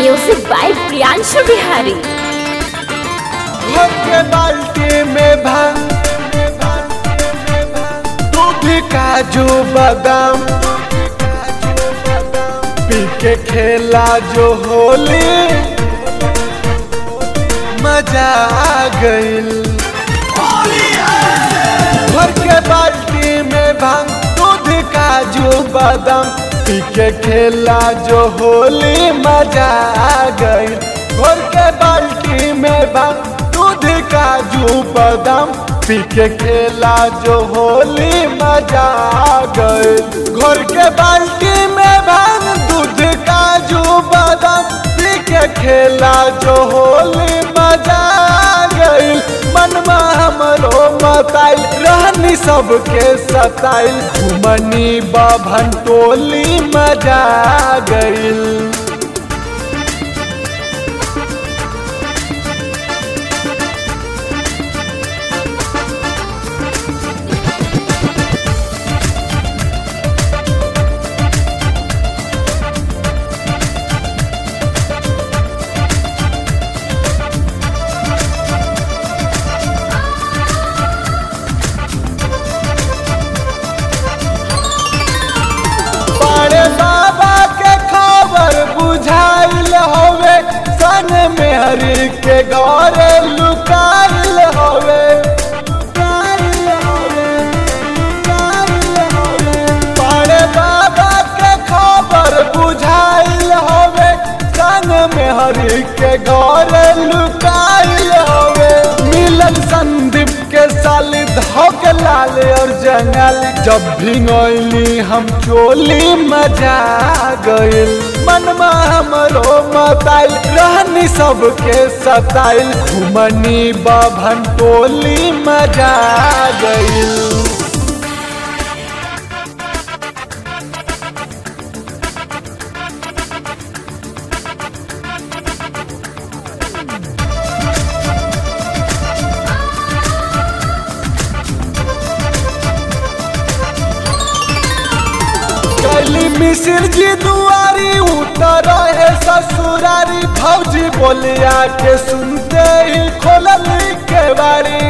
music by Priyanshu Bihari भर के बाल्टी में भांग दूध काजू बादाम पी के खेला जो होली मजा आ गइल भर के बाल्टी में भांग दूध काजू बादाम पी के खेला जो होली मजा आ गइल भर के बाल्टी में भांग दूध काजू बादाम पी के खेला जो होली मजा आ गइल घर के बाल्टी में भांग दूध काजू बादाम पी के खेला जो होली मजा आ गइल मनमा हमरो मताइल रहनी सबके सताइल घुमनी बाभन टोली मजा आ गइल बड़े बाबा के खबर बुझाइल हवे सन में हरि के गौरे लुकाइल हवे बड़े बाबा के खबर बुझाइल हवे सन में हरि के गौरे लुकाइल हवे मिलन संदीप के साल धोक लाल और जंगल जब भिंगोली हम चोली मजा आ गइल मनमा हमरो मताइल रहनी सबके सताइल घुमनी बाभन टोली मजा आ गइल कैली मिसिर जी दुआरी उतर है ससुरारी भौजी बोलिया के सुनते ही खोलल के बारी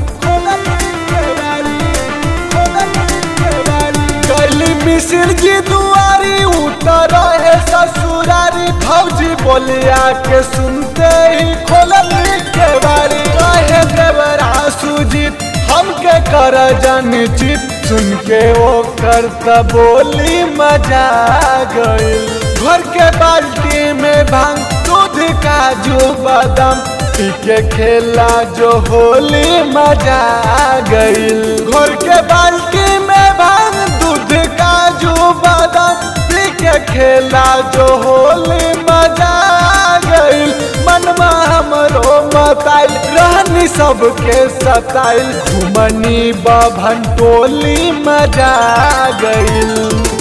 कैली मिसिर जी दुआरी उतर है ससुरारी भौजी बोलिया के सुनते ही खोलल के बारी कहे देवरा सुजीत हमके कर जन चित सुन के वो करता बोली मजा आ गइल घर के बाल्टी में भांग दूध काजू बादाम पी के खेला जो होली मजा आ गइल घर के बाल्टी में भांग दूध काजू बादाम पी के खेला जो होली मजा आ गइल मनमा हमरो मताइल रहनी सबके सताइल घुमनी बाभन टोली मजा आ गइल